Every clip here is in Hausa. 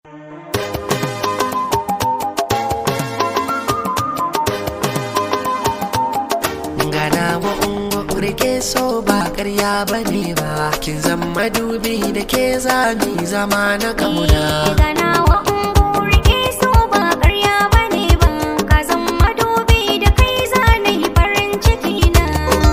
gana wa ungo rike so ba karya ba ne ba kin zama dubi da ke zami zama na kauna Ganawa ungo rike so ba ƙarya bane ba ka zama madubi da kai zane farin ciki na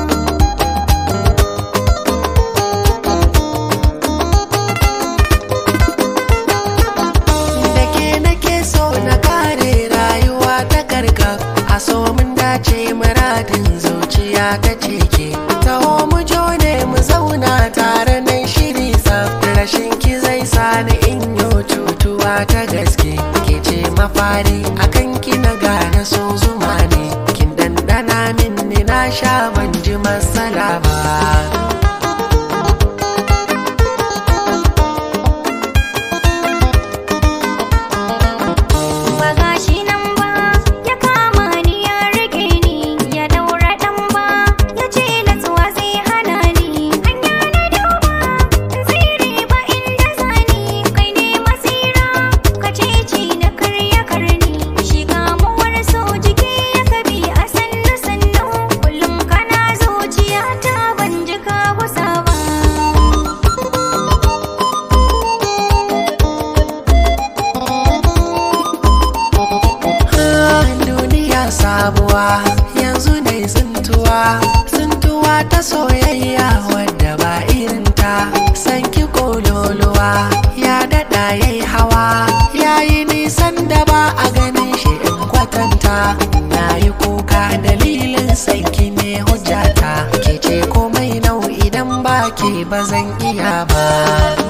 da ke nake so na kare rayuwa ta karka a so mun dace muradin zuciya ta ceke taho mu jone mu zauna tare nan shiri sa rashin ki zai sani in yo cutuwa ta gaske ke ce mafari akan ki na gane so zuma ne kin dandana min ni na sha ban ji matsala ba ba gashi nan ba ya kama ni ya rike ni ya daura dan ba ya ce natsuwa zai hana ni hanya na duba tsiri ba inda zani kai ne masira ka ceci na karya karni shiga muwar so jiki ya kabi a sannu sannu kullum kana zuciya ta ban ji ka kusa ba Ah, duniya sabuwa yanzu ne tsintuwa tsintuwa ta soyayya wadda ba irinta sanki kololuwa ya daɗa yayi hawa yayi nisan da ba a ganin shi in kwatanta na yi kuka dalilin sanki ne hujjata ke ce komai nau idan ba ke ba zan iya ba